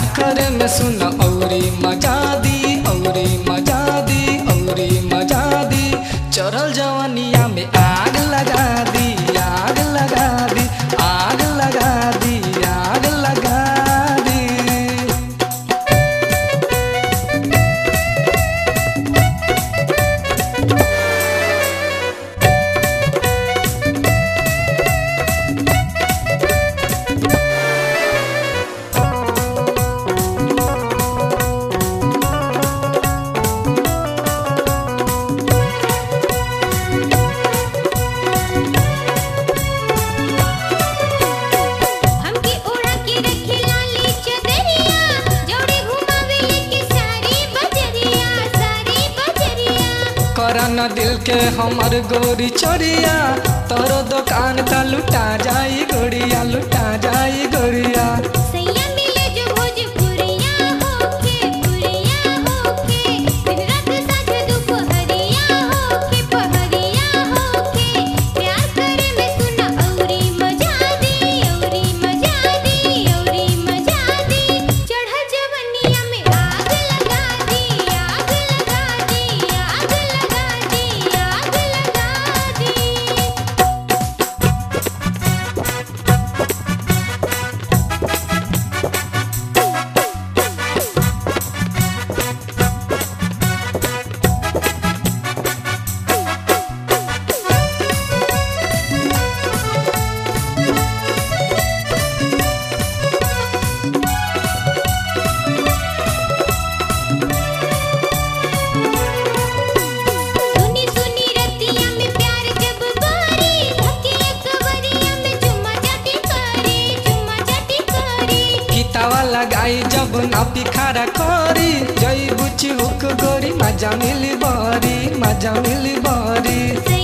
करे में सुन औरी मजा दी औरी मजा दी औरी मजा दी चढ़ल जवनिया में आग लगा दी आग लगा दी आग लगा दी आग लगा दी हमके ओढ़ा के रखे लाली चदरिया जोड़े घुमावे लेके सारी बजरिया सारी बजरिया करन दिल के हमर गोरी चोरिया तोरो दुकान त लुटा जाई गोरिया लुटा जाई गोरिया सैया मिले जो भोजपुरिया होके पुरिया होके दिन रात साँझ दुपहरिया होके पहरिया होके प्यार करे में सुना औरी मजा दी औरी मजा दी औरी मजा दी चढ़ जवनिया में आग लगा दी आग लगा दी आग लगा दी आग लगा दी सुनी सुनी रतिया में प्यार जब बारी धके अकबरिया में चुम्मा चाटी करी चुम्मा चाटी करी गीतावा लगाई जब ना पिखारा करी जई बुची हुक गोरी मजा मिली बरी मजा मिली बरी से